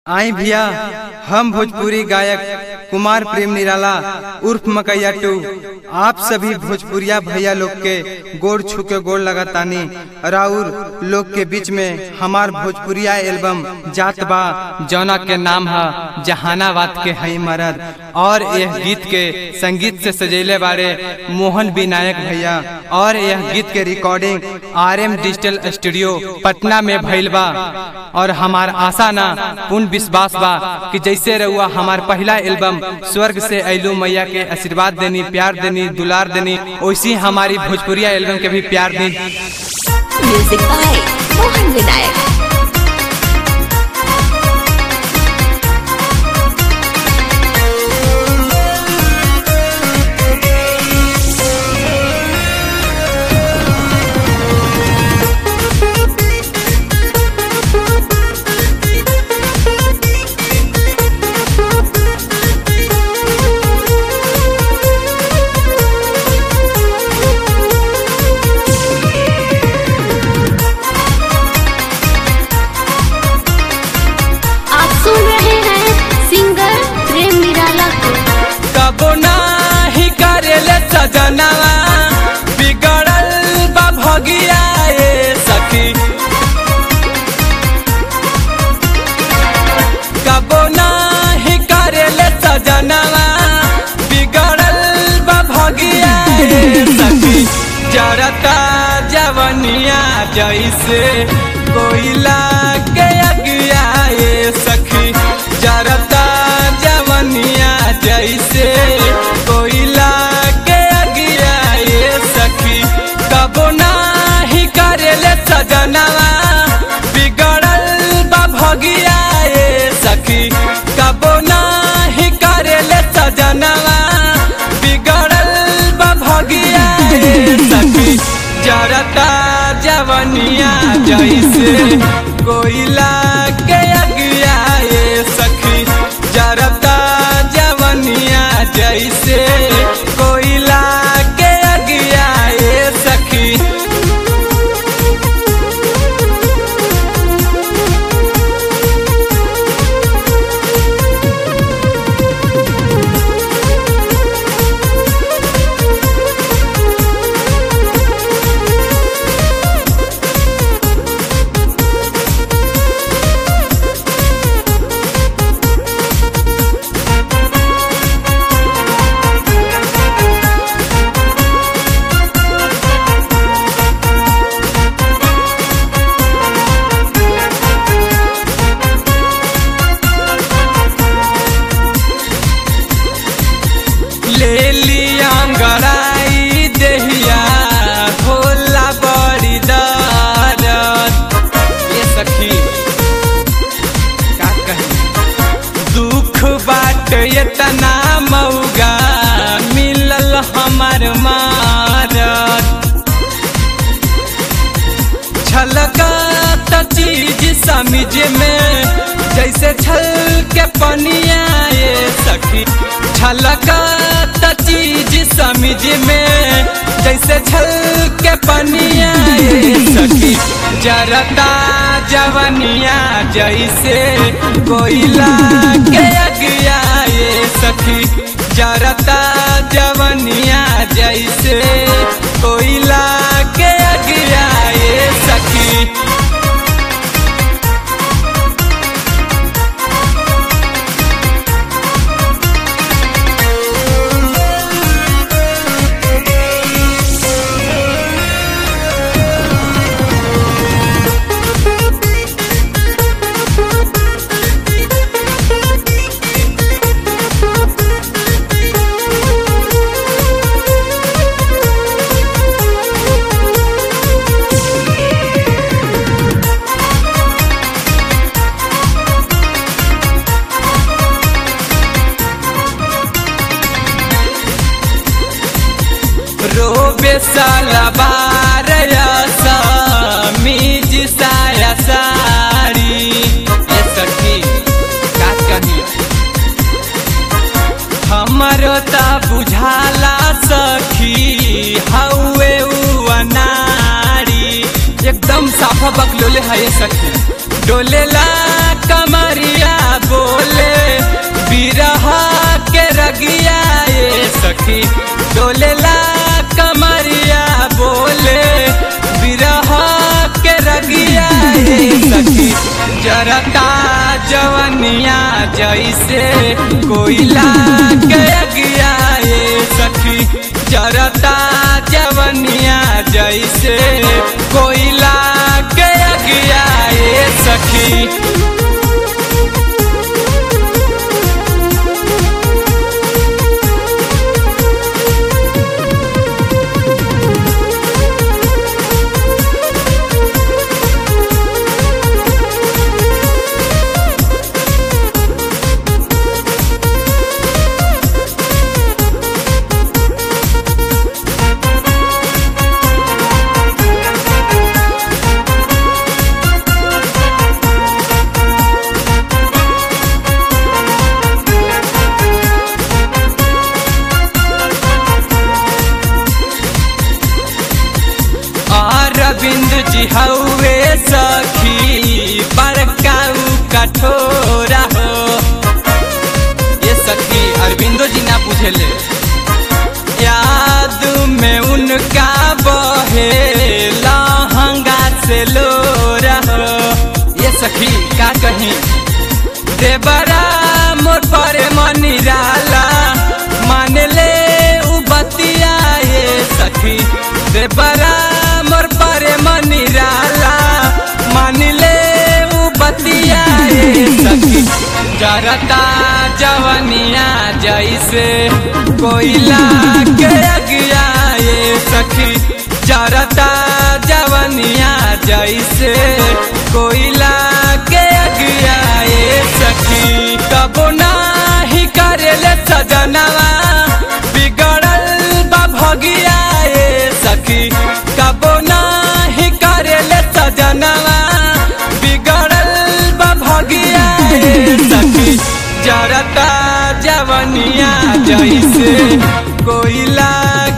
आई भैया हम भोजपुरी गायक कुमार प्रेम निराला उर्फ मकैया टू आप सभी भोजपुरिया भैया लोग के गोड़ छू के गोड़ लगातानी राउर लोग के बीच में हमार भोजपुरिया एल्बम जात बा जौना के नाम है जहानाबाद के हई मरद और यह गीत के संगीत से सजेले बारे मोहन विनायक भैया और यह गीत के recording R M digital studio Patna में भइल बा और हमार आशा ना पूर्ण विश्वास बा कि जैसे रहुआ हमार पहला एल्बम स्वर्ग से ऐलू मैया के आशीर्वाद देनी प्यार देनी दुलार देनी वैसी हमारी भोजपुरिया एल्बम के भी प्यार दी Music by Mohan Vinayak. आप सुन रहे हैं सिंगर प्रेम निराला को कबो नाही करेले सजनवा बिगड़ल बा भगिया ए सखी कबो नाही करेले सजनवा बिगड़ल बा भगिया ए सखी जरता जवनिया जैसे कोयला के अगिया ए सखी जरता जवनिया जैसे कोयला के अगिया ए सखी कबो नाही करेले सजनवा बिगड़ल बा भगिया ए सखी कबो नाही करेले सजनवा बिगड़ल बा भगिया ए सखी जरता जवनिया जैसे कोयला के अगिया ए सखी जरता जवनिया जैसे कोयला के अगिया ए सखी ले लिया गड़ाई देहिया भोला बड़ी दरद ये सखी का कही दुख बाट इतना मौगा मिलल हमार मारत छलकत चीज समझ में जैसे छल के पनिया ये सखी छलकत चीज समझ में जैसे छल के पनिया ये सखी जरता जवनिया जैसे कोयला के अगिया ये सखी जरता जवनिया जैसे कोयला के अगिया ये सखी रोबे साला बार मीज साया साड़ी ये सखी का कही हमरो ता बुझाला सखी हौवे उ अनाड़ी एकदम साफा बकलोले है ये सखी डोलेला कमरिया सखी डोलेला कमरिया बोले बिरह के रगिया ए सखी जरता जवनिया जैसे कोयला के अगिया ए सखी जरता जवनिया जैसे कोयला के अगिया ए सखी अरविंद जी हौवे सखी बड़काऊ कठोरा हो ये सखी अरविंदो जी ना बुझेले याद में उनका बहे लहंगा से लोरा हो ये सखी का कहीं देवरा मोर पर मनिराला मान ले उ बतिया ये सखी देवरा मोर पर मनिराला मान ले उ बतिया ये सखी जरता जवनिया जैसे कोयला के अगिया ये सखी जरता जवनिया जैसे कोयला के अगिया ये सखी कबो नाही करेले सजनवा बिगड़ल बा भगिया ये सखी कबो नाही करेले सजनवा बिगड़ल बा भगिया ये सखी जरता जवनिया जैसे कोयला